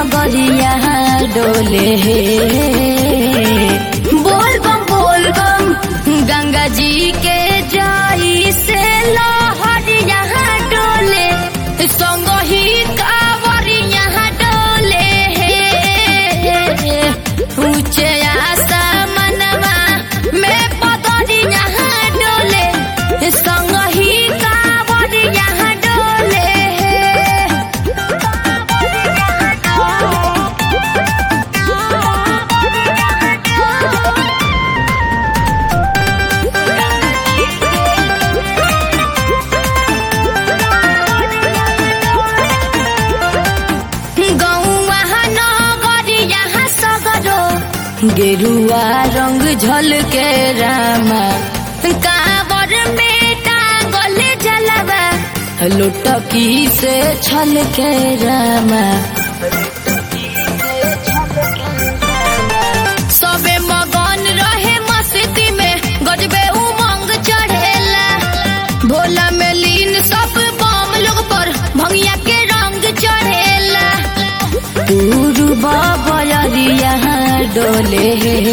नगरिया डोले बोल बम बोल बम गंगा जी के जाई से लहरिया डोले संग ही कावरिया डोले ऊंचे आसमानवा में पदरिया डोले संग ही कावरिया डोले गौवा नगरिया सगरो गेरुआ रंग झलके रामा कावर में टांगल जलवा लुटकी से छलके रामा सबे मगन रहे मस्ती में गजबे उमंग चढ़ेला भोला में लीन सब बम लोग पर भंगिया के रंग चढ़ेला पूर्वा बलरिया डोले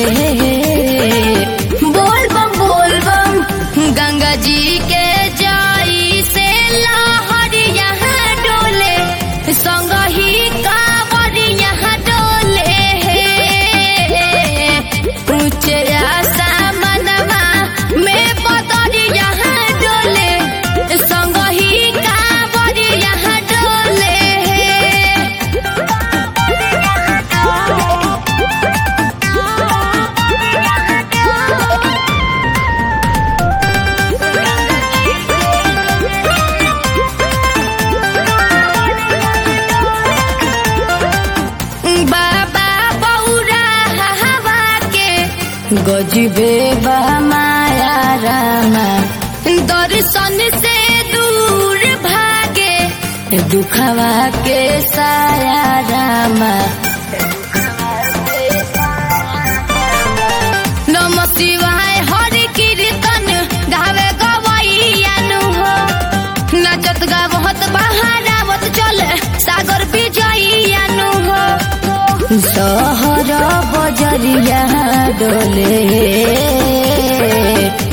बोल बम बोल बम गंगा जी के जाई से लहरिया डोले संग ही कावरिया डोले ऊंचे आसमानवा में पतरिया डोले संग ही कावरिया डोले बाबा बौरा हवा के गजबे बा माया रामा दर्शन से दूर भागे दुखवा के साया रामा नम शिवाय हरि कीर्तन गावे गवैयानु हो नचत गावत बहारावत चले सागर विजयानु हो सहर बजरिया डोले